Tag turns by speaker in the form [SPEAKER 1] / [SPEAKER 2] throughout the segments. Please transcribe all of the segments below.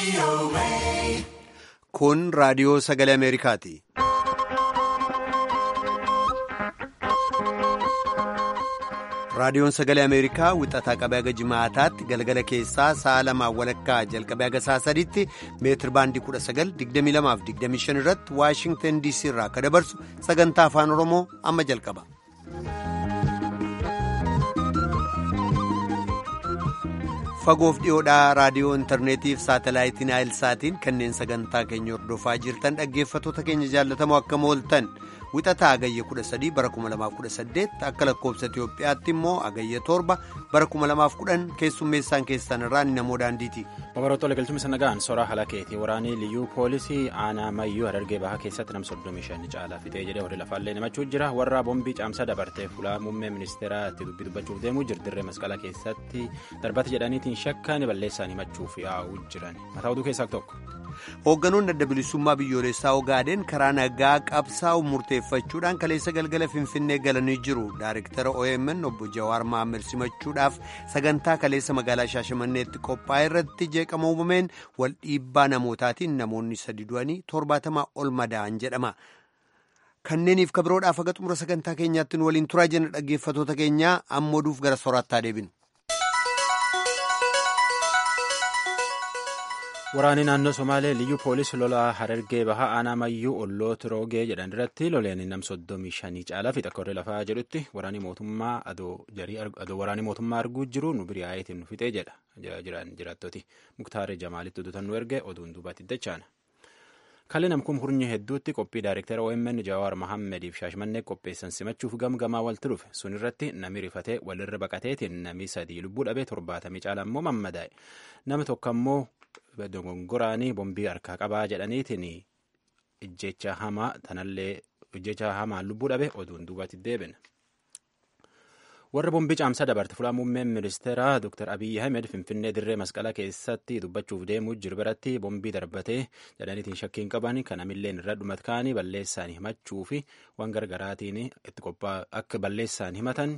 [SPEAKER 1] Kun raadiyoo sagalee Ameerikaati. Raadiyoon sagalee Ameerikaa wixataa qabee haga jimaataatti galgala keessaa sa'a lamaan walakkaa jalqabee haga sa'a sadiitti meetir baandii 19,2225 irratti Waashingtan DC irraa akka dabarsu sagantaa afaan Oromoo amma jalqaba. Fagoof dhiyoodhaa raadiyoo intarneetiif saatalaayitiin saatiin kanneen sagantaa keenya hordofaa jirtan dhaggeeffattoota keenya jaallatamoo akkam ooltan. wixataa agayya 13 bara 2018 akka lakkoobsa Itiyoophiyaatti immoo agayya 7 bara 2010 keessummeessaan keessan irraa namoo daandiiti.
[SPEAKER 2] Babaroota galchumni sanagaan soraa halakeeti waraanii liyyuu poolisii aanaa mayyuu harargee bahaa keessatti nam 35 caalaa fixee jedhee horii lafaallee namachuu jira warra boombii caamsaa dabartee fuulaa muummee ministeeraa itti dubbii dubbachuuf deemuu jirdirree masqala keessatti darbata jedhaniitiin shakkaan balleessaan himachuuf yaa'uu jiran mataa oduu keessaa tokko.
[SPEAKER 1] Hoogganoonni adda bilisummaa biyyoolessaa Ogaadeen karaa nagaa qabsaa'u murteeffachuudhaan kaleessa galgala Finfinnee galanii jiru. Daariktara OMN obbo Jawaar Mahammad simachuudhaaf sagantaa kaleessa magaalaa Shaashamanneetti qophaa'e irratti jeeqama uumameen wal dhiibbaa namootaatiin namoonni sadi du'anii torbaatamaa ol madaa'an jedhama. Kanneeniif kabiroodhaaf haga xumura sagantaa keenyaatti nu waliin turaa jenna dhaggeeffattoota keenyaa amma oduuf gara sooraattaa deebinu.
[SPEAKER 2] Waraanni naannoo Somaalee liyyuu poolisii lolaa Harargee bahaa aanaa mayyuu olloota roogee jedhan irratti loleen nam soddomii shanii caalaa fi takka lafaa jedhutti waraanni mootummaa adoo waraanni mootummaa arguu jiru nu biri'aayitiin nu fixee jedha jiran jiraattoti muktaaree jamaalitti oduutan nu erge oduun duubatti dachaana. Kalli namkum hurnyi hedduutti qophii daayirektara OMN Jawaar Mahammediif shaashmannee qopheessan simachuuf gamgamaa walti dhufe sun irratti nami rifatee walirra baqateetiin nami sadii lubbuu dhabee torbaatamii caala immoo mammadaa'e nama tokko ammoo dogongoraanii bombii harkaa qabaa jedhaniitiin ijjecha hamaa tanallee ijjecha hamaan lubbuu dhabe oduun duubatti deebine. warra bombii caamsaa dabarte fulaa muummeen ministeeraa dr abiyyi ahmed finfinnee dirree masqalaa keessatti dubbachuuf deemuu jiru biratti bombii darbatee jedhaniitiin shakkiin qaban kan amilleen irra dhumat kaanii balleessaan himachuu fi waan gargaraatiin itti qophaa akka balleessaan himatan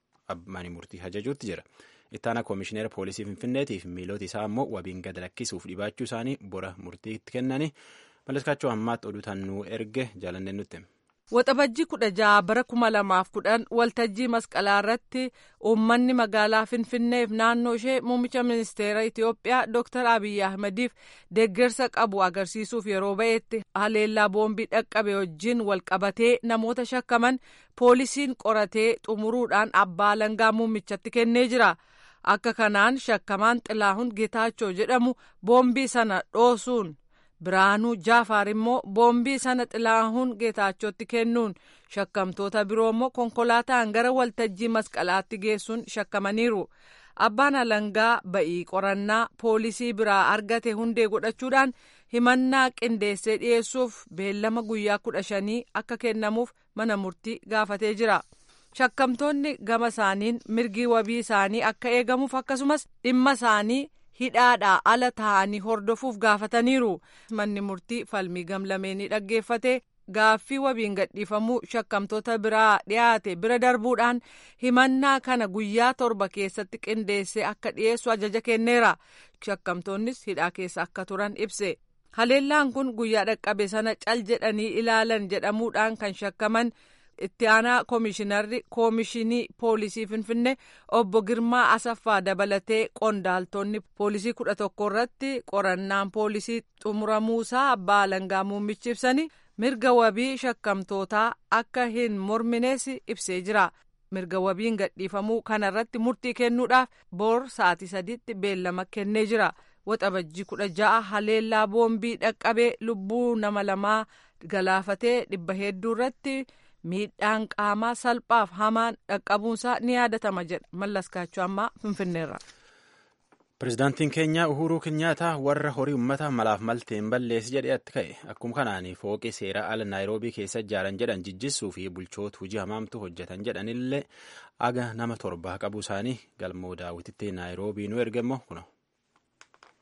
[SPEAKER 2] mani murtii ajajuutti jira. ittaana koomishineera poolisii finfinneetiif miilota isaa ammoo wabiin gad lakkisuuf dhibaachuu isaanii bora murtiitti kennani malleskaachuu ammaatti oduu tannuu erge jaalanneen nutti.
[SPEAKER 3] Waxabajjii kudha jaha bara kuma lamaaf kudhan waltajjii masqalaa irratti uummanni magaalaa Finfinneef naannoo ishee muummicha ministeera Itiyoophiyaa Dr. Abiyyi Ahmediif deeggarsa qabu agarsiisuuf yeroo ba'etti haleellaa boombii dhaqqabe wajjin wal qabatee namoota shakkaman poolisiin qoratee xumuruudhaan abbaa alangaa muummichatti kennee jira. Akka kanaan shakkamaan Xilaahun Getaachoo jedhamu boombii sana dhoosuun. Biraanuu Jaafaar immoo boombii sana Xilaahun Geetaachotti kennuun shakkamtoota biroo immoo konkolaataan gara waltajjii masqalaatti geessuun shakkamaniiru. Abbaan alangaa ba'ii qorannaa poolisii biraa argate hundee godhachuudhaan himannaa qindeessee dhiyeessuuf beellama guyyaa kudha shanii akka kennamuuf mana murtii gaafatee jira. Shakkamtoonni gama isaaniin mirgi wabii isaanii akka eegamuuf akkasumas dhimma isaanii. hidhaadhaa ala taa'anii hordofuuf gaafataniiru manni murtii falmii gamlameenii dhaggeeffate gaaffii wabiin gadhiifamuu shakkamtoota biraa dhiyaate bira darbuudhaan himannaa kana guyyaa torba keessatti qindeessee akka dhiyeessu ajaja kenneera shakkamtoonnis hidhaa keessa akka turan ibse haleellaan kun guyyaa dhaqqabe sana cal jedhanii ilaalan jedhamuudhaan kan shakkaman. itti aanaa koomishinarri koomishinii poolisii finfinnee obbo Girmaa Asaffaa dabalatee qondaaltonni poolisii kudha tokko irratti qorannaan poolisii xumuramuusaa abbaa alangaa muummichi ibsanii mirga wabii shakkamtootaa akka hin mormines ibsee jira. mirga wabiin gadhiifamuu kana irratti murtii kennuudhaaf boor sa'aatii sadiitti beellama kennee jira. Waxabajjii kudha ja'a haleellaa boombii dhaqqabee lubbuu nama lamaa galaafatee dhibba hedduu irratti. miidhaan qaamaa salphaaf hamaan dhaqqabuunsaa ni yaadatama jedha mallaskaachuu ammaa finfinneerra.
[SPEAKER 2] Pireezidaantiin keenya Uhuruu Kinyaataa warra horii uummata malaaf malteen balleessi jedhee itti ka'e akkuma kanaan fooqii seeraa ala naayiroobii keessa ijaaran jedhan jijjissuu fi bulchoota hojii hamaamtu hojjetan jedhanillee aga nama torbaa qabuu isaanii galmoo daawwititti naayiroobii nu erge immoo kuno.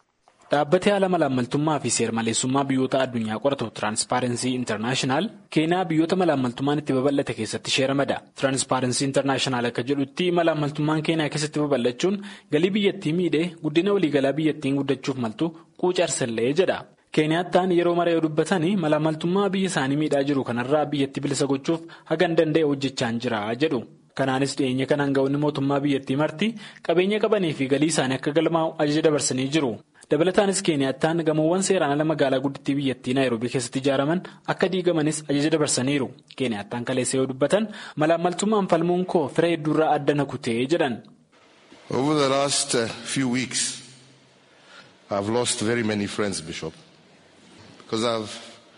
[SPEAKER 4] Dhaabbatni haala malaammaltummaa fi seer-maleessummaa biyyoota addunyaa qoratu Tiraanspaarensii Intarnaashinaal Keeniyaa biyyoota malaammaltummaan itti babal'ate keessatti ishee ramada. Tiraanspaarensii Intarnaashinaal akka jedhutti malaammaltummaan Keeniyaa keessatti babal'achuun galii biyyattii miidhee guddina waliigalaa biyyattiin guddachuuf maltu quucarsallee jedha. Keeniyaattaan yeroo maree dubbatanii malaammaltummaa biyya isaanii miidhaa jiru kanarraa biyyattii bilisa gochuuf hagan danda'e hojjechaa jira jedhu. Kanaanis dhiyeenya kan aangawoonni mootummaa biyyattii marti qabeenya qabanii fi galii isaanii akka galmaa'u ajaja dabarsanii jiru. Dabalataanis Keeniyaattaan gamoowwan seeraan ala magaalaa guddittii biyyattii Naayiroobii keessatti ijaaraman akka diigamanis ajaja dabarsaniiru. Keeniyaattaan kaleessa yoo dubbatan malaammaltummaan falmuun koo fira hedduurraa adda na kutee jedhan.
[SPEAKER 5] Over the last few weeks I've lost very many friends Bishop because I've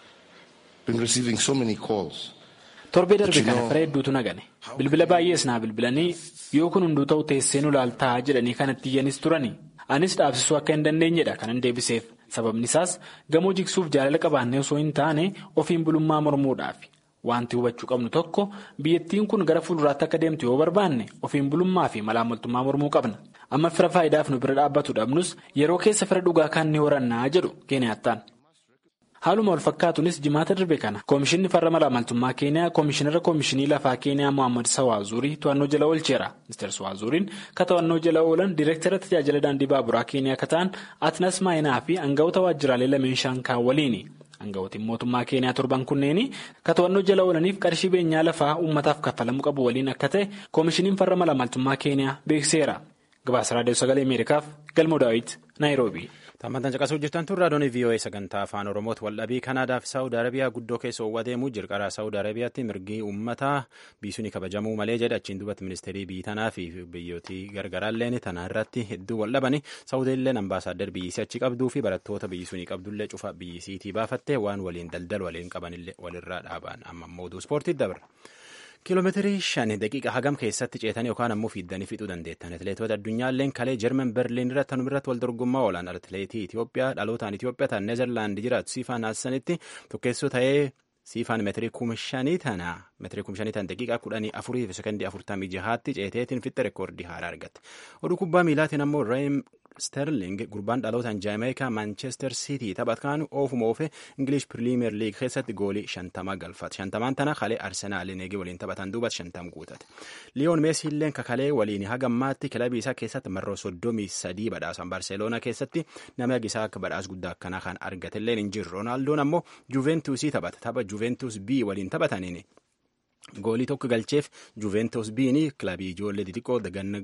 [SPEAKER 5] been receiving so many calls.
[SPEAKER 4] Torbee darbe kana fira hedduutu nagane. Bilbila baay'ees naa bilbilanii yoo kun hunduu ta'u teessee nu laaltaa jedhanii kanatti iyyanis turani. Anis dhaabsisuu akka hin dandeenyedha kanan deebiseef. Sababni isaas gamoo jigsuuf jaalala qabaannee osoo hin taane ofiin bulummaa mormuudhaafi. Wanti hubachuu qabnu tokko biyyattiin kun gara fuulduraatti akka deemtu yoo barbaanne ofiin bulummaa fi malaammaltummaa mormuu qabna. Amma fira faayidaaf nu bira dhaabbatu dhabnus yeroo keessa fira dhugaa kan ni horannaa jedhu Keeniyaattaan. Haaluma wal fakkaatuunis jimaata darbe kana Koomishinni farra malaammaltummaa Keeniyaa Koomishinara Koomishinii lafaa Keeniyaa Mohaammed Sawaazurii to'annoo jala oolcheera. Ministeer Sawaazuriin ka to'annoo jala oolan Direektara tajaajila daandii baaburaa Keeniyaa akka ta'an Atnas Maayinaa fi aangawoota waajjiraalee lameen shankaan waliini. Aangawotiin mootummaa Keeniyaa torban kunneeni ka to'annoo jala oolaniif qarshii beenyaa lafaa uummataaf kaffalamuu qabu waliin akka ta'e Koomishiniin farra malaammaltummaa Keeniyaa beekseera. Gabaasa Raadiyoo Sagalee Ameerikaaf Galmoo Daawit Naayiroobii.
[SPEAKER 2] Taammantaan caqasuu jirtan tun raadiyoon VOA sagantaa afaan Oromooti waldhabii Kanaadaa fi Saawud Arabiyaa guddoo keessa oowwateemu jirqaraa Saawud Arabiyaatti mirgi uummataa biisuun kabajamuu malee jedha achiin duubatti ministeerii biyyi tanaa fi biyyootii gargaraalleen tanaa irratti hedduu waldhabani Saawudiilleen ambaasaaddar biyyisii achi qabduu fi barattoota biyyisuunii qabdullee cufa biyyisiitii baafattee waan waliin daldal waliin qabanillee walirraa dhaaban amma mooduu ispoortiitti dabra. kiiloomeetirii shan daqiiqa hagam keessatti ceetanii yookaan ammoo fiiddanii fixuu dandeettan atileetota addunyaalleen kalee jarman berliin irratti tanuma irratti wal dorgommaa oolan atileetii Itoophiyaa dhalootaan Itoophiyaa ta'an neezerlaandi jiraatu siifaan haasanitti tokkeessoo ta'ee siifaan meetirii kuma shanii tana meetirii kuma shanii tana daqiiqaa kudhanii afurii fi sekondii afurtamii jahaatti ceeteetiin fixxe reekoordii haaraa argatte oduu kubbaa miilaatiin ammoo reem sterling gurbaan dhalootaan jaameekaa maanchestar siitii taphatkaan oofuma oofe ingilish piriimiyer liig keessatti goolii shantama galfate shantamaan tana kalee arsenaaliin eegee waliin taphatan duubatti shantam guutate liyoon meesiilleen kakalee waliin hagammaatti kilabii isaa keessatti marroo soddomii sadii badhaasan barseeloonaa keessatti nama agisaa akka badhaas guddaa akkanaa kan argatelleen hin jiru roonaaldoon ammoo juventusii taphata tapha juventus b waliin taphataniini. goolii tokko galcheef juventus biini kilabii ijoollee xixiqqoo daganna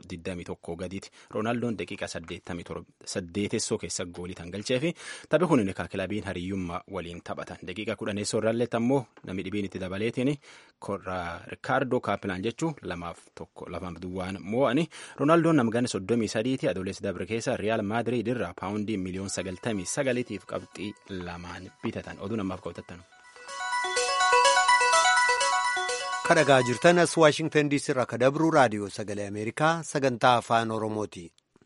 [SPEAKER 2] 21 gadiiti roonaaldoon daqiiqa 87 keessa goolii tan galcheefi taphi kun ka kilabiin hariyyummaa waliin taphatan daqiiqa 10 irraalletti ammoo namni dhibiin itti dabaleetiin rikaardoo kaapilaan jechuu lamaaf tokko lamaaf duwwaan moo'ani roonaaldoon namgana 33 ti adoolessi dabre keessa riyaal maadiriid irraa paawundii miliyoon 99tiif qabxii lamaan bitatan oduu namaaf qabatatan.
[SPEAKER 1] kadhagaa jirtan as waashingtan diisii irraa kadabruu raadiyoo sagalee ameerikaa sagantaa afaan oromooti.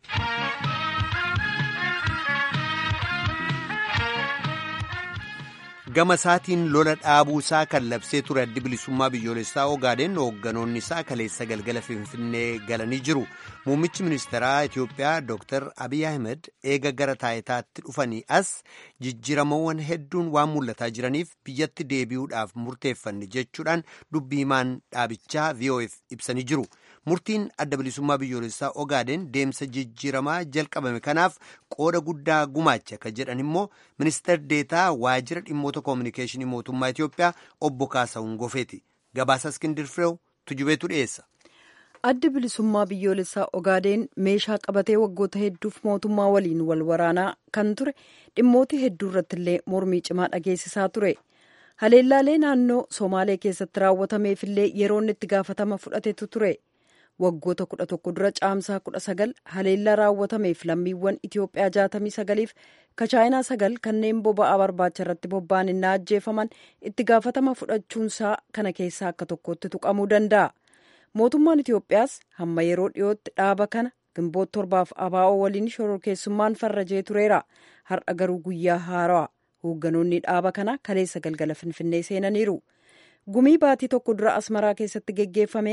[SPEAKER 1] gama isaatiin lola dhaabuu isaa kan labsee ture addi bilisummaa biyyoolessaa ogaadeen hoogganoonni isaa kaleessa galgala finfinnee galanii jiru muummichi ministeeraa itiyoophiyaa dr abiy ahmed eega gara taayitaatti dhufanii as jijjiiramawwan hedduun waan mul'ataa jiraniif biyyatti deebi'uudhaaf murteeffanne jechuudhaan dubbii himaan dhaabichaa vof ibsanii jiru murtiin adda bilisummaa biyyoolessaa ogaadeen deemsa jijjiiramaa jalqabame kanaaf qooda guddaa gumaacha kan jedhan immoo ministeer deetaa waajjira dhimmoota koominikeeshinii mootummaa itiyoophiyaa obbo kaasawun gofeeti gabaasa iskindir fireew tujubeetu dhiyeessa.
[SPEAKER 6] addi bilisummaa biyyoolessaa ogaadeen meeshaa qabatee waggoota hedduuf mootummaa waliin wal waraanaa kan ture dhimmoota hedduu irratti illee mormii cimaa dhageessisaa ture haleellaalee naannoo somaalee keessatti raawwatameefillee yeroon itti gaafatama fudhatetu ture waggoota kudha tokko dura caamsaa kudha sagal haleellaa raawwatameef lammiiwwan itiyoophiyaa jaatamii sagaliif kachaayinaa sagal kanneen boba'aa barbaacha irratti bobba'an innaa ajjeefaman itti gaafatama fudhachuunsaa kana keessaa akka tokkotti tuqamuu danda'a. mootummaan itiyoophiyaas hamma yeroo dhiyootti dhaaba kana gimboota torbaaf abaa'oo waliin shororkeessummaan farrajee tureera har'a garuu guyyaa haarawaa hoogganoonni dhaaba kana kaleessa galgala finfinnee seenaniiru gumii baatii tokko dura asmaraa keessatti geggeeffameen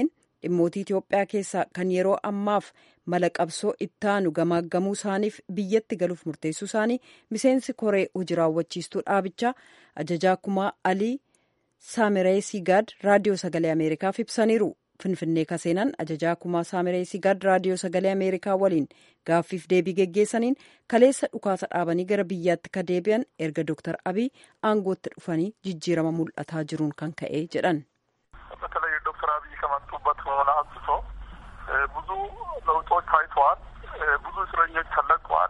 [SPEAKER 6] dhimmootii Itoophiyaa keessaa kan yeroo ammaaf mala qabsoo ittaanu gamaaggamuu isaaniif biyyatti galuuf murteessuu isaanii miseensi koree hojii raawwachiistuu dhaabichaa ajajaa kumaa Alii Saamiree Sigaad raadiyoo sagalee Ameerikaaf ibsaniiru. Finfinnee kaseenan ajajaa kumaa Saamiree Sigaad raadiyoo sagalee Ameerikaa waliin gaaffiif deebii geggeessaniin kaleessa dhukaasa dhaabanii gara biyyaatti ka deebi'an erga Dr. Abiy aangootti dhufanii jijjiirama mul'ataa jiruun kan ka'e jedhan.
[SPEAKER 7] በተለይ ዶክተር አብይ ከመጡበት ሆነ አንስቶ ብዙ ለውጦች ታይተዋል። ብዙ እስረኞች ተለቀዋል።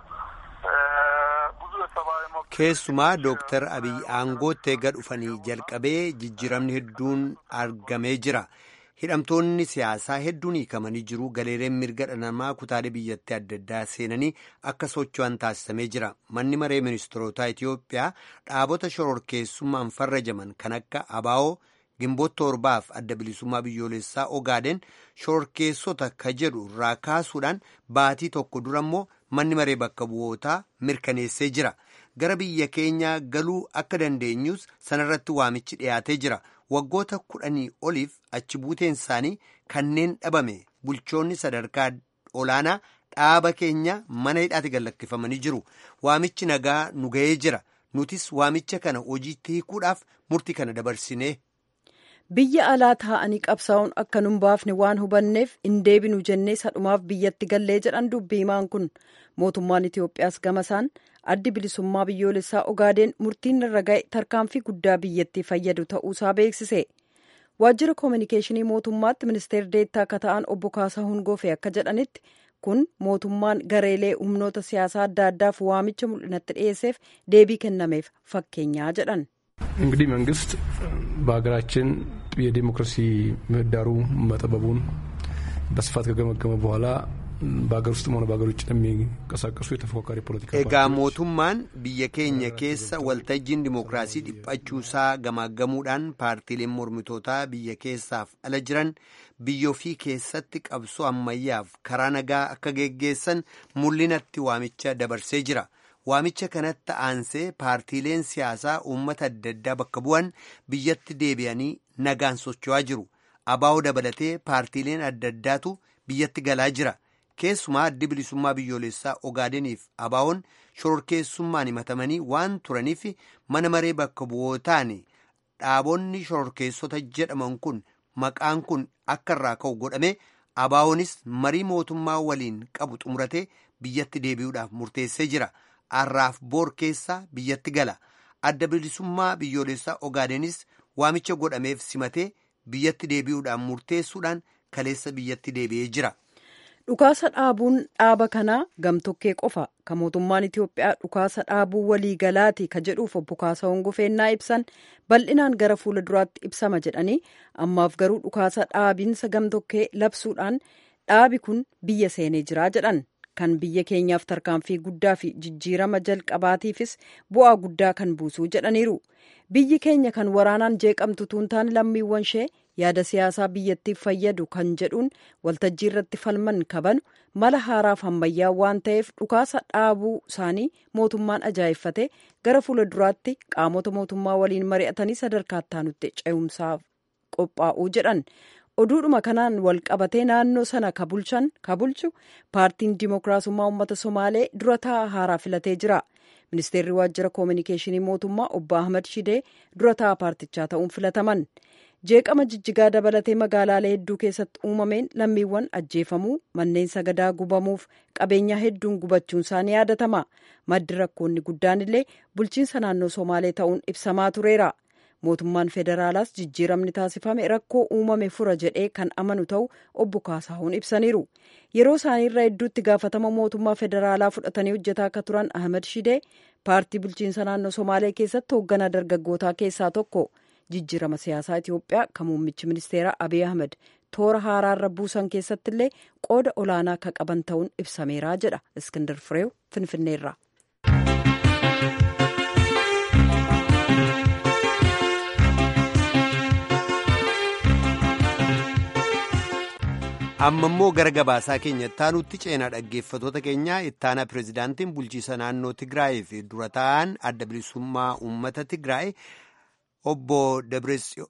[SPEAKER 7] ብዙ የሰብአዊ መብት
[SPEAKER 1] keessumaa dooktar abiy aangootti eega dhufanii jalqabee jijjiiramni hedduun argamee jira hidhamtoonni siyaasaa hedduun hiikamanii jiru galeereen mirga dhala namaa kutaalee biyyattii adda addaa seenanii akka socho'an taasisamee jira manni maree ministeerotaa itiyoophiyaa dhaabota shororkeessummaan farrajaman kan akka abaa'oo gimboota torbaaf adda bilisummaa biyyoolessaa ogaaden shororkeessota ka jedhu irraa kaasuudhaan baatii tokko dura immoo manni maree bakka bu'ootaa mirkaneessee jira gara biyya keenyaa galuu akka dandeenyus sanarratti waamichi dhiyaatee jira waggoota kudhanii oliif achi buuteen isaanii kanneen dhabame bulchoonni sadarkaa olaanaa dhaaba keenya mana hidhaatti gallakkifamanii jiru waamichi nagaa nu ga'ee jira nutis waamicha kana hojiitti hiikuudhaaf murtii kana dabarsinee.
[SPEAKER 6] biyya alaa taa'anii qabsaa'uun akka nun baafne waan hubanneef hin deebinu jennee sadhumaaf biyyatti gallee jedhan dubbii himaan kun mootummaan itiyoophiyaas gamasaan addi bilisummaa biyyoolessaa ogaadeen murtiin irra ga'e tarkaanfii guddaa biyyattii fayyadu ta'uusaa beeksise waajjira koominikeeshinii mootummaatti ministeer deettaa akka ta'an obbo Kaasahuun Goofee akka jedhanitti kun mootummaan gareelee humnoota siyaasaa adda addaaf waamicha mul'inatti dhiyeesseef deebii kennameef fakkeenyaa jedhan.
[SPEAKER 8] እንግዲህ መንግስት በሀገራችን የዴሞክራሲ ምህዳሩ መጠበቡን በስፋት ከገመገመ በኋላ በሀገር ውስጥም ሆነ በሀገር ውጭ የሚንቀሳቀሱ የተፎካካሪ ፖለቲካ
[SPEAKER 1] egaa mootummaan biyya keenya keessa waltajjiin dimookiraasii dhiphachuusaa gamaaggamuudhaan paartiileen mormitootaa biyya keessaaf ala jiran biyya ofii keessatti qabsoo ammayyaaf karaa nagaa akka geggeessan mul'inatti waamicha dabarsee jira. waamicha kanatti aansee paartiileen siyaasaa uummata adda addaa bakka bu'an biyyatti deebi'anii nagaan socho'aa jiru abaa'oo dabalatee paartiileen adda addaatu biyyatti galaa jira keessumaa addi bilisummaa biyyoolessaa ogaadeniif abaa'oon shororkeessummaan himatamanii waan turaniif mana maree bakka bu'ootaan dhaabonni shororkeessota jedhaman kun maqaan kun akka irraa ka'u godhame abaa'oonis marii mootummaa waliin qabu xumuratee biyyatti deebi'uudhaaf murteessee jira. har'aaf boor keessa biyyatti gala adda bilisummaa biyyoolessaa ogaadenis waamicha godhameef simatee biyyatti deebi'uudhaan murteessuudhaan kaleessa biyyatti deebi'ee jira.
[SPEAKER 6] dhukaasa dhaabuun dhaaba kanaa gamtokkee qofa kan mootummaan itiyoophiyaa dhukaasa dhaabuu waliigalaati ka jedhuuf obbo Kaasahuun Gofeennaa ibsan bal'inaan gara fuula duraatti ibsama jedhanii ammaaf garuu dhukaasa dhaabiinsa gamtokkee labsuudhaan dhaabi kun biyya seenee jira jedhan. kan biyya keenyaaf tarkaanfii guddaa fi jijjiirama jalqabaatiifis bu'aa guddaa kan buusuu jedhaniiru biyyi keenya kan waraanaan jeeqamtu tuuntaan lammiiwwan ishee yaada siyaasaa biyyattiif fayyadu kan jedhuun waltajjii irratti falman kabanu mala haaraaf ammayyaa waan ta'eef dhukaasa dhaabuu isaanii mootummaan ajaa'effate gara fuula duraatti qaamota mootummaa waliin mari'atanii sadarkaa itti ce'umsaaf qophaa'uu jedhan. oduudhuma kanaan wal qabatee naannoo sana ka bulchan ka bulchu paartiin dimookiraasummaa uummata somaalee dura taa'aa haaraa filatee jira ministeerri waajjira koominikeeshinii mootummaa obbo ahmad shidee dura taa'aa paartichaa ta'uun filataman jeeqama jijjigaa dabalatee magaalaalee hedduu keessatti uumameen lammiiwwan ajjeefamuu manneen sagadaa gubamuuf qabeenyaa hedduun gubachuun isaanii yaadatama maddi rakkoonni guddaan illee bulchiinsa naannoo somaalee ta'uun ibsamaa tureera. mootummaan federaalaas jijjiiramni taasifame rakkoo uumame fura jedhee kan amanu ta'u obbo Kaasahuun ibsaniiru yeroo isaanii irraa hedduutti gaafatama mootummaa federaalaa fudhatanii hojjetaa akka turan Ahmed Shidee paartii bulchiinsa naannoo Somaalee keessatti hoogganaa dargaggootaa keessaa tokko jijjiirama siyaasaa Itiyoophiyaa kan muummichi ministeeraa Abiy Ahmed toora haaraarra buusan keessatti illee qooda olaanaa akka qaban ta'uun ibsameera jedha Iskindar Fireew Finfinneerra.
[SPEAKER 1] amma immoo gara gabaasaa keenya ittaanutti ceenaa dhaggeeffatoota keenyaa ittaanaa pireezidaantiin bulchiisa naannoo tigraay fi dura ta'an adda bilisummaa uummata tigraay obbo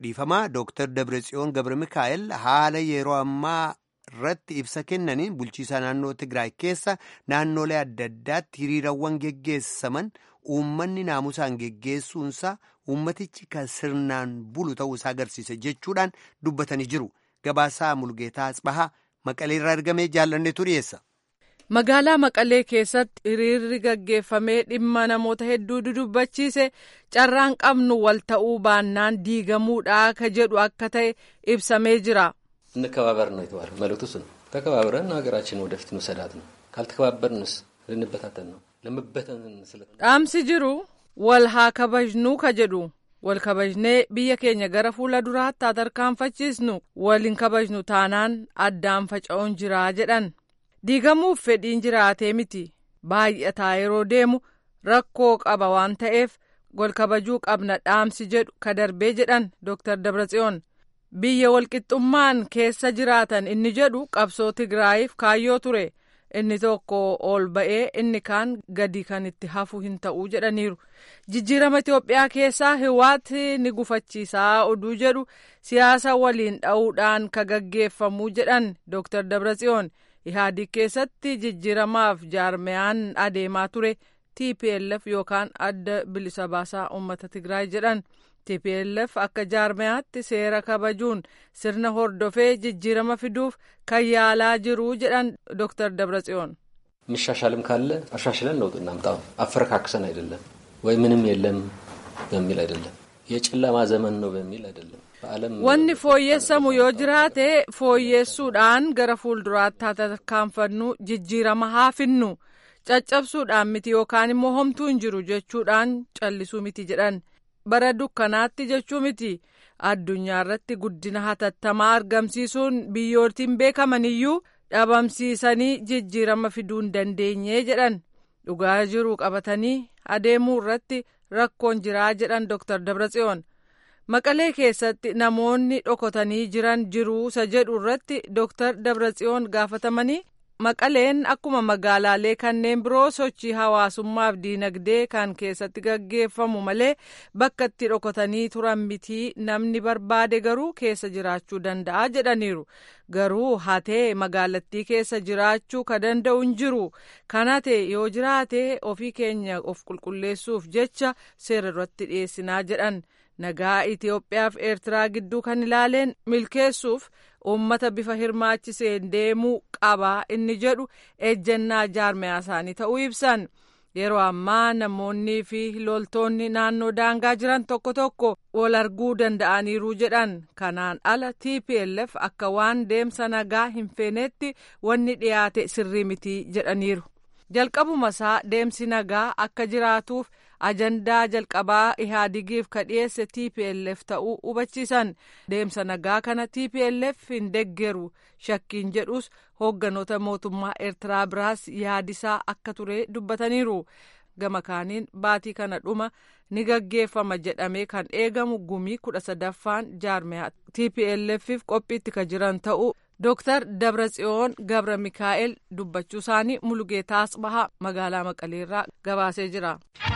[SPEAKER 1] dhiifamaa Dr. Dabratsiyoon Gabra Mikaa'el haala yeroo ammaa irratti ibsa kennaniin bulchiisa naannoo Tigraay keessa naannolee adda addaatti hiriirawwan geggeessaman uummanni naamusaan geggeessuunsaa uummatichi kan sirnaan bulu ta'uusaa agarsiisa jechuudhaan dubbatanii jiru. Gabaasaa Mulgeetaa Asbahaa Maqaleerraa argamee jaallanneetu dhiyeessa.
[SPEAKER 3] Magaalaa Maqalee keessatti hiriirri gaggeeffamee dhimma namoota hedduu dudubbachiise carraan qabnu wal ta'uu baannaan diigamuudha ka jedhu akka ta'e ibsamee jira.
[SPEAKER 9] እንከባበር ነው የተባለው። መልእክቱ እሱ ነው። ተከባብረን ሀገራችን ወደፊት መሰዳት ነው። ካልተከባበርንስ ልንበታተን ነው። ለመበተን ስለ
[SPEAKER 3] dhaamsi jiru wal haa kabajnuu ka jedhu wal kabajnee biyya keenya gara fuula duraatti haa tarkaanfachiisnu wal hin kabajnu taanaan addaan faca'uun jiraa jedhan diigamuuf fedhiin jiraatee miti baay'ataa yeroo deemu rakkoo qaba waan ta'eef wal kabajuu qabna dhaamsi jedhu ka darbee jedhan Dr. Dabratsiyoon. biyya walqixxummaan keessa jiraatan inni jedhu qabsoo Tigraayiif kaayyoo ture inni tokko ol ba'ee inni kaan gadi kan itti hafu hin ta'uu jedhaniiru jijjiirama Itoophiyaa keessaa hiwaati ni gufachiisaa oduu jedhu siyaasa waliin dha'uudhaan ka gaggeeffamuu jedhan Dr. Dabratsiyoon ihaadii keessatti jijjiiramaaf jaarmeyaan adeemaa ture TPLF yookaan adda bilisa baasaa uummata Tigraay jedhan. TPLF akka jaarmeyaatti seera kabajuun sirna hordofee jijjiirama fiduuf kan yaalaa jiru jedhan Dr. Dabratsiyoon.
[SPEAKER 9] የሚሻሻልም ካለ አሻሽለን ለውጥ እናምጣው። አፈረካክሰን አይደለም ወይ ምንም የለም በሚል አይደለም፣ የጨለማ ዘመን ነው በሚል አይደለም። በዓለም
[SPEAKER 3] wanni fooyyessamu yoo jiraate fooyyessuudhaan gara fuulduraatti haa tarkaanfannu jijjiirama haa finnu caccabsuudhaan miti yookaan immoo homtuu hin jiru jechuudhaan callisuu miti jedhan. bara dukkanaatti jechuu miti addunyaa irratti guddina hatattamaa argamsiisuun biyyootiin beekamaniyyuu dhabamsiisanii jijjiirama fiduu hin dandeenye jedhan dhugaa jiru qabatanii adeemuu irratti rakkoon jiraa jedhan Dr. Dabratsiyoon. Maqalee keessatti namoonni dhokotanii jiran jiruusa jedhu irratti Dr. Dabratsiyoon gaafatamanii Maqaleen akkuma magaalaalee kanneen biroo sochii hawaasummaaf diinagdee kan keessatti gaggeeffamu malee bakka itti dhokotanii turan mitii namni barbaade garuu keessa jiraachuu danda'a jedhaniiru. Garuu hatee magaalattii keessa jiraachuu ka danda'u hin jiru. Kan hate yoo jiraate ofii keenya of qulqulleessuuf jecha seera irratti dhiyeessinaa jedhan. Nagaa Itoophiyaaf Eertiraa gidduu kan ilaaleen milkeessuuf uummata bifa hirmaachiseen deemuu qaba inni jedhu ejjennaa jaarmeyaa isaanii ta'uu ibsan. Yeroo ammaa namoonnii fi loltoonni naannoo daangaa jiran tokko tokko wal arguu danda'aniiru jedhan. Kanaan ala TPLF akka waan deemsa nagaa hin feenetti wanni dhiyaate sirrii miti jedhaniiru. Jalqabuma isaa deemsi nagaa akka jiraatuuf ajandaa jalqabaa ihaadigiif ka dhiyeesse TPLF ta'uu hubachiisan deemsa nagaa kana TPLF hin deggeru shakkiin jedhus hoogganoota mootummaa Eertiraa biraas yaadisaa akka ture dubbataniiru. Gama kaaniin baatii kana dhuma ni gaggeeffama jedhamee kan eegamu gumii kudha sadaffaan jaarmeyaa TPLFif qophiitti ka jiran ta'uu Dooktar Dabratsiyoon Gabra Mikaa'el dubbachuu isaanii Mulugeetaa Asbahaa magaalaa Maqaleerraa gabaasee jira.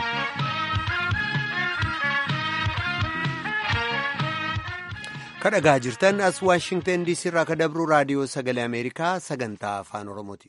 [SPEAKER 1] kadhagaa jirtan as waashingtan diisii irraa ka dabru raadiyoo sagalee ameerikaa sagantaa afaan oromooti.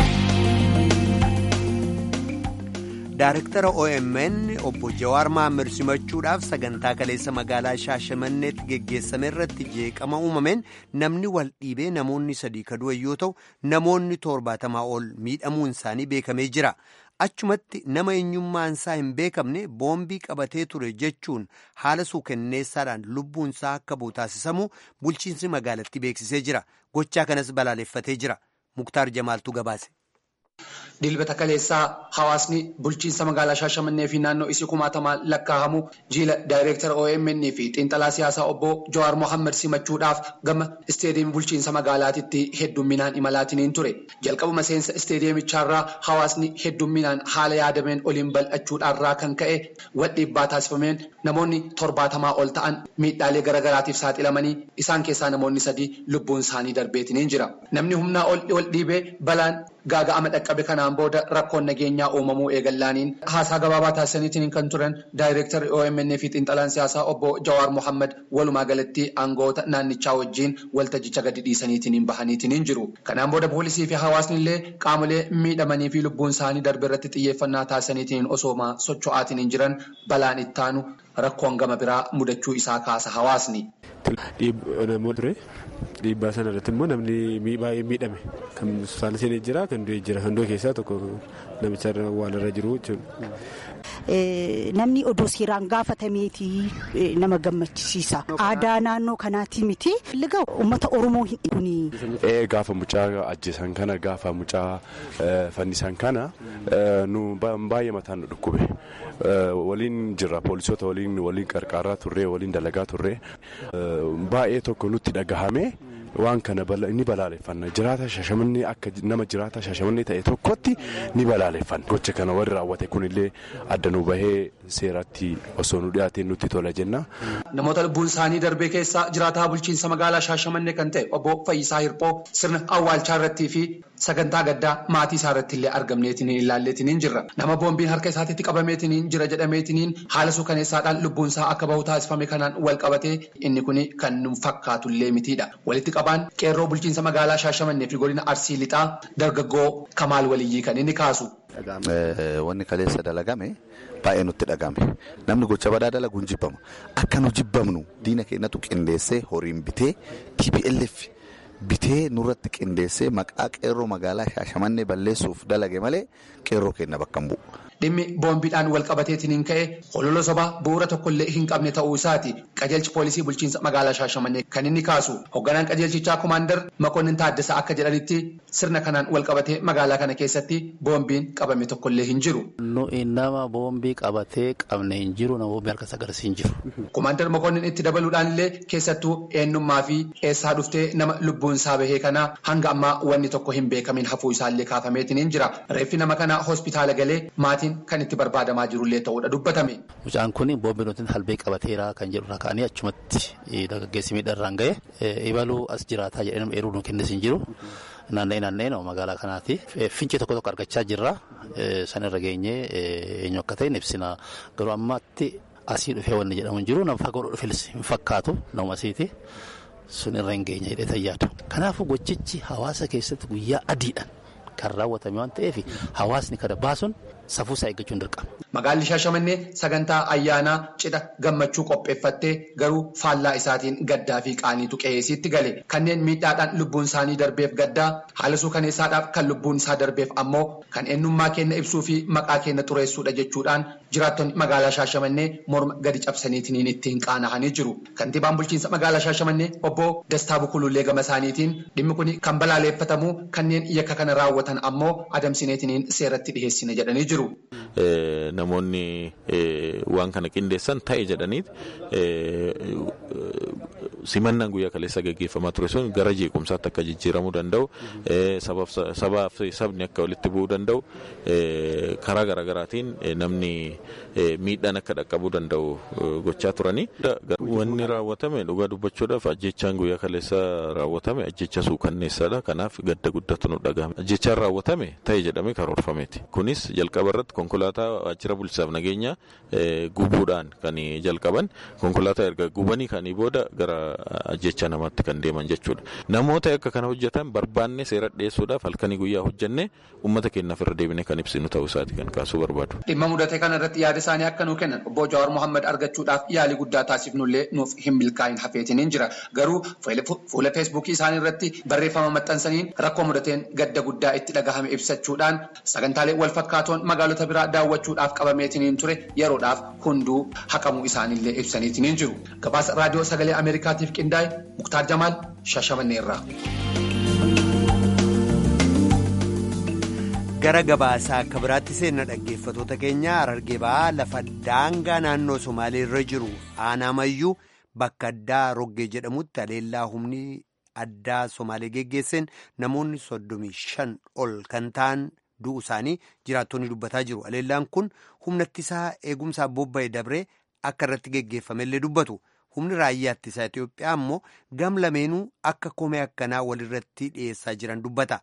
[SPEAKER 1] Daaraktara OMN obbo Jawaar Mahammad simachuudhaaf sagantaa kaleessa magaalaa Shaashamanneetti geggeessame irratti jeeqama uumameen namni wal dhiibee namoonni sadii kadu'an yoo ta'u namoonni torbaatamaa ol miidhamuun isaanii beekamee jira. Achumatti nama eenyummaansaa hin beekamne boombii qabatee ture jechuun haala suukenneessaadhaan lubbuunsaa akka bu'u taasisamu bulchiinsi magaalattii beeksisee jira. Gochaa kanas balaaleffatee jira. Muktaar Jamaaltuu gabaase.
[SPEAKER 10] Dilbata kaleessaa hawaasni bulchiinsa magaalaa Shaashamannee fi naannoo isii kumaatamaan lakkaa'amu jiila daayireektara OMN fi xiinxalaa siyaasaa obbo Jawaar Mohaammed simachuudhaaf gama isteediyeemii bulchiinsa magaalaatitti heddumminaan imalaatiniin ture. Jalqabuma seensa isteediyeemichaarraa hawaasni heddumminaan haala yaadameen oliin bal'achuudhaarraa kan ka'e wal dhiibbaa taasifameen namoonni torbaatamaa ol ta'an miidhaalee garaagaraatiif saaxilamanii isaan keessaa namoonni sadii lubbuun isaanii darbeetiniin jira. Namni humnaa ol dhiibee balaan gaaga'ama dhaqqabe kanaan booda rakkoon nageenyaa uumamuu eegallaaniin haasaa gabaabaa taasisaniitiin kan turan daayireektarri OMN fi xiinxalaan siyaasaa obbo Jawaar Mohammad walumaa galatti aangoota naannichaa wajjin waltajjicha gadi dhiisaniitiin bahaniitiin jiru. Kanaan booda poolisii fi hawaasni illee qaamolee miidhamanii fi lubbuun isaanii darbe irratti xiyyeeffannaa taasisaniitiin osooma socho'aatiin jiran balaan ittaanu rakkoon gama biraa mudachuu isaa kaasa hawaasni.
[SPEAKER 11] Dhiibbaa sana irratti immoo namni baay'ee miidhame kan saala seenee jira kan du'e jira kan du'e keessaa tokko namicha waan irra jiru jechuudha.
[SPEAKER 12] Namni odoo seeraan gaafatameeti nama gammachisiisa. Aadaa naannoo kanaati miti. Liga uummata Oromoo hin dhibuni.
[SPEAKER 11] Gaafa mucaa ajjeesan kana gaafa mucaa fannisan kana nu baay'ee mataan nu dhukkube. Waliin jirra poolisoota waliin waliin qarqaaraa turre waliin dalagaa turre baay'ee tokko nutti dhagahame. waan kana ni balaaleffanna jiraata shashamannee akka nama jiraata shashamannee ta'e tokkotti ni balaaleffanna gocha kana warri raawwate kunillee adda nu bahee seeratti osoo nu dhiyaateen nutti tola jenna.
[SPEAKER 10] Namoota lubbuun isaanii darbee keessaa jiraataa bulchiinsa magaalaa Shaashamannee kan ta'e obbo Fayyisaa Hirphoo sirna awwaalchaa irrattii fi sagantaa gaddaa maatii isaa irratti illee argamneetiin ilaalleetiin jirra. Nama boombiin harka isaatiitti qabameetiin jira jedhameetiin haala suukaneessaadhaan lubbuun isaa akka bahu taasifame kanaan wal qabatee inni kun kan nu fakkaatu illee mitiidha. Walitti qabaan qeerroo bulchiinsa magaalaa Shaashamannee fi godina Arsii Lixaa dargaggoo Kamaal Waliyyii kan inni kaasu.
[SPEAKER 13] Wanni kaleessa dalagame baay'ee nutti dhagame namni gocha badaa dalagu hin jibbamu akka nu jibbamnu diina keenyatu qindeessee horiin bitee TPLF bitee nurratti qindeessee maqaa qeerroo magaalaa Shaashamannee balleessuuf dalage malee qeerroo keenya bakka hin bu'u.
[SPEAKER 10] Dhimmi boombiidhaan wal qabateetiin ka'e hololo sobaa bu'uura tokkollee hin qabne ta'uu isaati qajeelchi poolisii bulchiinsa magaalaa Shaashamannee kan inni kaasu hoogganaan qajeelchichaa komaandar Makonnin Taaddasaa akka jedhanitti sirna kanaan wal qabatee magaalaa kana keessatti boombiin qabame tokkollee hin jiru.
[SPEAKER 14] Nama boombii qabatee qabne hin jiru nama boombii harka sagarsi hin jiru.
[SPEAKER 10] Komaandar Makonnin itti dabaluudhaan illee keessattuu eenyummaa fi eessaa dhuftee nama lubbuun isaa bahee kanaa hanga ammaa wanni tokko hin beekamin hafuu isaallee kaafameetiin hin jira. Reeffi nama kanaa hospitaala galee maatii kan itti barbaadamaa jirullee ta'uudha dubbatame.
[SPEAKER 14] Mucaan kun boombii nuti halbee qabateera kan jedhurra ka'anii achumatti dargaggeessi miidharraan ga'e ibaluu as jiraataa jedhee eeruu nu kennis hin jiru. Naanna'ee naanna'ee magaalaa kanaati. Fincee tokko tokko argachaa jirra. Sanirra geenyee eenyu akka ta'e ibsina. Garuu ammaatti asii dhufee wanni jedhamu hin jiru. Nama fagoo dhufes hin fakkaatu nama asiiti. Sun irra hin geenye jedhee tayyaadu. Kanaafuu gochichi hawaasa keessatti guyyaa adiidhaan kan raawwatame waan ta'eef hawaasni kana baasuun safuusaa eeggachuun dirqama.
[SPEAKER 10] Magaalli Shaashamannee sagantaa ayyaanaa cidha gammachuu qopheeffattee garuu faallaa isaatiin gaddaa fi qaaniitu qe'eesiitti gale. Kanneen miidhaadhaan lubbuun isaanii darbeef gaddaa haala suukaneessaadhaaf kan lubbuun isaa darbeef ammoo kan eenyummaa keenya ibsuu fi maqaa keenya xureessuudha jechuudhaan jiraattonni magaalaa Shaashamannee morma gadi cabsaniitiin ittiin qaana'anii jiru. Kantiibaan bulchiinsa magaalaa Shaashamannee obbo Dastaa Bukulullee gama isaaniitiin dhimmi kun kan balaaleffatamu kanneen yakka kana raawwatan ammoo adamsineetiin seeratti dhiheessina jedhanii jiru.
[SPEAKER 15] Namoonni waan kana qindeessan ta'e jedhaniit simannaan guyyaa kaleessa gaggeeffamaa ture sun gara jeequmsaatti akka jijjiiramuu danda'u sabaa fi sabni akka walitti bu'uu danda'u karaa garaagaraatiin namni miidhaan akka dhaqqabuu danda'u gochaa turanii. Wanni raawwatame dhugaa dubbachuudhaaf ajjechaan guyyaa kaleessa raawwatame ajjecha suukanneessaadha. Kanaaf gadda guddatu nu dhagahame. Ajjechaan raawwatame ta'e jedhamee karoorfameeti. Kunis jalqaba irratti konkolaataa waajjira bulchiinsaaf nageenya gubuudhaan kan jalqaban konkolaataa erga gubanii kanii booda gara ajjecha namaatti kan deeman jechuudha. Namoota akka kana hojjetan barbaanne seera dhiyeessuudhaaf halkanii guyyaa hojjenne uummata keenyaaf irra deebine kan ibsinu ta'uu isaati kan kaasuu barbaadu.
[SPEAKER 10] Dhimma mudate kana irratti yaada isaanii akka nuu kennan obbo Jawaar Mohaammed argachuudhaaf yaalii guddaa taasifnullee nuuf hin milkaa'in hafeetiin jira. Garuu fuula feesbuukii isaanii irratti barreeffama maxxansaniin rakkoo mudateen gadda guddaa itti dhagahame ibsachuudhaan sagantaalee wal fakkaatoon magaalota biraa daawwachuudhaaf qabameetiin ture yeroodhaaf hunduu haqamuu isaaniillee ibsaniitiin jiru. Gabaasa raadiyoo sagalee Ameerikaatiif qindaa'e Muktaar Jamaal Shaashamannee irraa.
[SPEAKER 1] gara gabaasaa akka biraatti seenna dhaggeeffatoota keenya harargee ba'aa lafa daangaa naannoo somaalee irra jiru aanamayyuu bakka addaa roggee jedhamutti haleellaa humni addaa somaalee geggeesseen namoonni soddomii shan ol kan ta'an du'u isaanii jiraattonni dubbataa jiru haleellaan kun humna ittisaa eegumsaa bobba'e dabree akka irratti geggeeffamellee dubbatu humni raayyaa ittisaa Itoophiyaa ammoo gam lameenuu akka komee akkanaa walirratti dhiyeessaa jiran dubbata.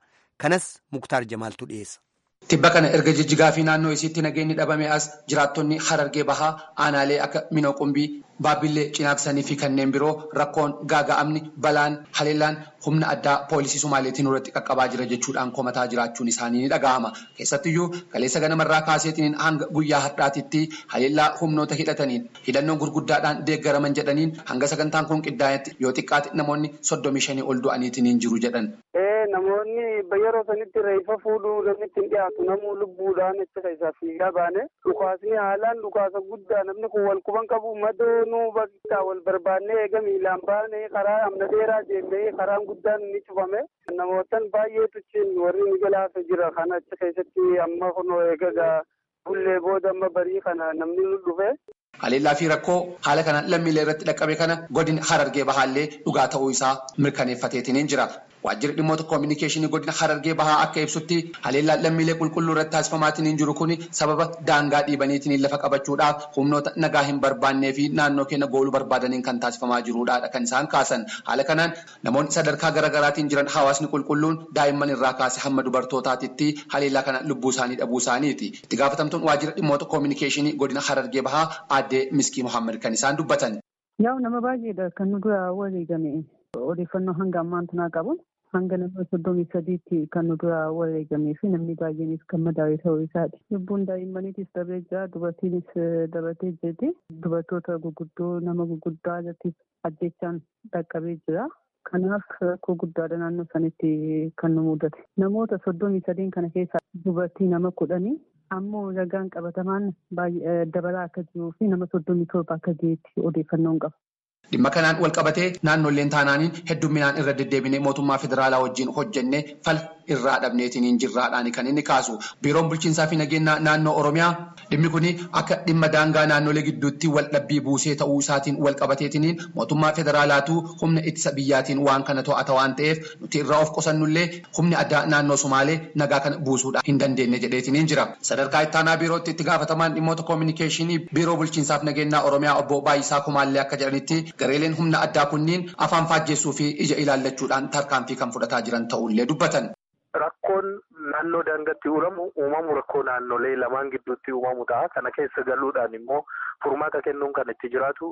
[SPEAKER 1] kanas muktaar jamaaltu dhiyeessa.
[SPEAKER 10] Tibba kana erga jijjigaa fi naannoo isiitti nageenyi dhabame as jiraattonni harargee bahaa aanaalee akka minoo qumbii baabbillee cinaaksanii fi kanneen biroo rakkoon gaaga'amni balaan haleellaan humna addaa poolisii sumaaleetiin irratti qaqqabaa jira jechuudhaan komataa jiraachuun isaanii ni dhaga'ama. Keessattiyyuu kaleessa ganamarraa kaaseetiin hanga guyyaa har'aatitti haleellaa humnoota hidhataniin hidhannoon gurguddaadhaan deeggaraman jedhaniin hanga sagantaan kun qindaa'etti yoo xiqqaate namoonni soddomii shanii ol du'aniitiin jiru jedhan.
[SPEAKER 16] Namoonni yeroo sanitti reeffa fuudhuu namni ittiin dhiyaatu namuu lubbuudhaan itti keessaa fiigaa baane dhukaasni haalaan dhukaasa guddaa namni kun wal quban qabu madoonuu bakka wal barbaannee eega miilaan baane karaa amna dheeraa deemnee karaan guddaan ni cufame namootan baay'eetu cin warri ni galaafe jira kana achi keessatti amma kunoo eegaa bullee booda amma barii kana namni nu dhufe.
[SPEAKER 10] Haleellaa fi rakkoo haala kana lammiilee irratti dhaqqabe kana godina harargee bahaallee dhugaa ta'uu isaa mirkaneeffateetiin jira. Waajjirri dhimmoota koominikeeshinii godina harargee bahaa akka ibsutti haleellaa lammiilee qulqulluu irratti taasifamaatiin jiru kun sababa daangaa dhiibaniitiin lafa qabachuudhaaf humnoota nagaa hin barbaannee fi naannoo keenya gooluu barbaadaniin kan taasifamaa jirudha kan isaan kaasan. Haala kanaan namoonni sadarkaa garaagaraatiin jiran hawaasni qulqulluun daa'imman irraa kaase hamma dubartootaatitti haleellaa kana lubbuu isaanii dhabuu isaaniiti. Itti gaafatamtuun waajjira dhimmoota koominikeeshinii godina harargee bahaa aadde Miskii Muhammad kan isaan dubbatan.
[SPEAKER 17] Yaa'u nama baay'eedha kan nu dura wareegame odeeffannoo hanga ammaan tunaa qabu. hanga nama soddomii sadiitti kan nu dura wareegamee fi namni baay'eenis kan madaa'e ta'uu isaati. Lubbuun daa'immaniitis darbee jira dubartiinis dabatee jirti. Dubartoota gurguddoo nama gurguddaa irratti ajjechaan dhaqqabee jira. Kanaaf rakkoo guddaadha naannoo sanitti kan nu mudate. Namoota soddomii sadiin kana keessaa dubartii nama kudhanii ammoo ragaan qabatamaan dabalaa akka jiruu fi nama soddomii torba akka ga'eetti odeeffannoon qaba.
[SPEAKER 10] Dhimma kanaan wal qabatee naannoleen taanaaniin heddumminaan irra deddeebinee mootummaa federaalaa wajjin hojjennee fala irraa dhabneetiin hin jirraadhaan kan inni kaasu. Biiroon bulchiinsaa fi nageenya naannoo Oromiyaa dhimmi kun akka dhimma daangaa naannolee gidduutti wal dhabbii buusee ta'uu isaatiin wal qabateetiin mootummaa federaalaatu humna ittisa biyyaatiin waan kana to'ata waan ta'eef nuti irraa of qusannullee humni addaa naannoo Somaalee nagaa kana buusuudhaan hin dandeenye jedheetiin jira. Sadarkaa ittaanaa biirootti itti gaafatamaan dhimmoota koominikeeshinii biiroo bulchiinsaaf nageenya Oromiyaa obbo Baay'isaa Kumaallee akka jedhanitti gareeleen humna addaa kunniin afaan faajjeessuu fi ija ilaallachuudhaan tarkaanfii kan fudhataa jiran ta'ullee dubbatan.
[SPEAKER 16] Rakkoon naannoo daangaatti uuramu uumamu rakkoo naannolee lamaan gidduutti uumamu ta'a. Kana keessa galuudhaan immoo furmaata kennuun kan itti jiraatu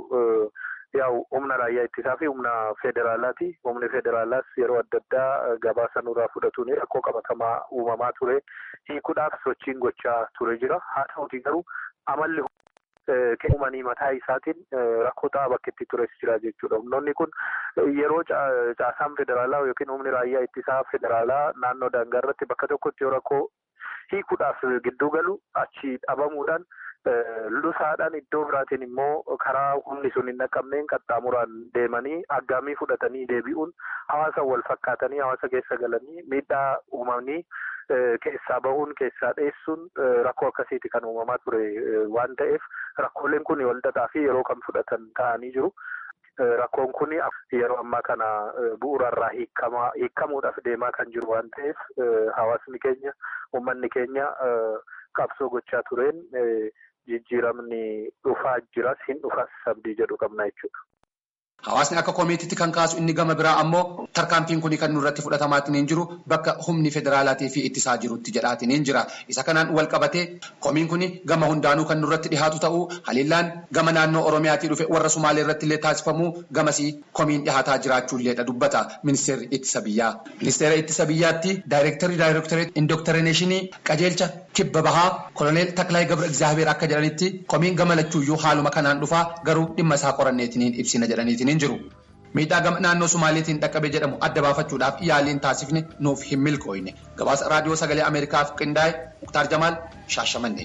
[SPEAKER 16] yaa'u humna raayyaa ittisaa fi humna federaalaati. Humni federaalaas yeroo adda addaa gabaasa nurraa fudhatuun rakkoo qabatamaa uumamaa ture. Hiikuudhaaf sochiin gochaa ture jira. Haa ta'uutii garuu amalli uumanii mataa isaatiin rakkoo ta'aa bakka itti tures jira jechuudha. Humnoonni kun yeroo caasaan federaalaa yookiin humni raayyaa ittisaa federaalaa naannoo daangaa irratti bakka tokkotti yoo rakkoo hiikuudhaaf gidduu galu achi dhabamuudhaan lusaadhaan iddoo biraatiin immoo karaa humni sun hin dhaqqabneen qaxxaamuraan deemanii aggaamii fudhatanii deebi'uun hawaasa wal fakkaatanii hawaasa keessa galanii miidhaa uumanii keessaa bahuun keessaa dheessuun rakkoo akkasiiti kan uumamaa ture waan ta'eef rakkooleen kun walxaxaa fi yeroo kan fudhatan ta'anii jiru. Rakkoon kun yeroo ammaa kana bu'uurarraa hiikamuudhaaf deemaa kan jiru waan ta'eef hawaasni keenya uummanni keenya qabsoo gochaa tureen jijjiiramni dhufaa jiras hin dhufas sabdii jedhu qabna jechuudha.
[SPEAKER 10] Hawaasni akka komiitiitti kan kaasu inni gama biraa ammoo tarkaanfiin kun kan nurratti fudhatamaatiin hin jiru bakka humni federaalaatii fi ittisaa jirutti jedhaatiin hin jira. Isa kanaan wal qabatee komiin kun gama hundaanuu kan nurratti dhihaatu ta'uu haleellaan gama naannoo Oromiyaatii dhufe warra Sumaalee irratti illee taasifamuu gamasii komiin dhihaataa jiraachuulleedha dubbata ministeerri ittisa biyyaa. Ministeera ittisa biyyaatti daayirektarri daayirektoreet indokterineeshinii qajeelcha kibba bahaa koloneel Taklaayi Gabra Egzaabeer akka jedhanitti komiin gama lachuuyyuu haaluma kanaan dhufaa garuu dhimma isaa qoranneetiin ibsina jedhaniitiin hin jiru. Miidhaa gama naannoo Sumaaleetiin dhaqqabe jedhamu adda baafachuudhaaf yaaliin taasifne nuuf hin milkooyne. Gabaasa raadiyoo sagalee Ameerikaaf qindaa'e Muktaar Jamaal Shaashamannee.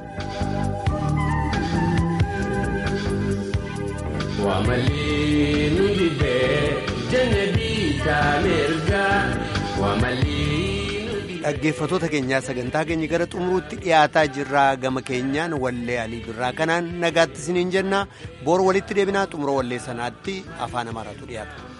[SPEAKER 18] Wamalii nu dibee jannabii taamergaa wamalii.
[SPEAKER 1] Dhaggeeffattoota keenyaa sagantaa keenya gara xumuruutti dhiyaataa jirraa gama keenyaan wallee alii birraa kanaan nagaatti isiniin jenna boor walitti deebinaa xumura wallee sanaatti afaan amaaraatu dhiyaata.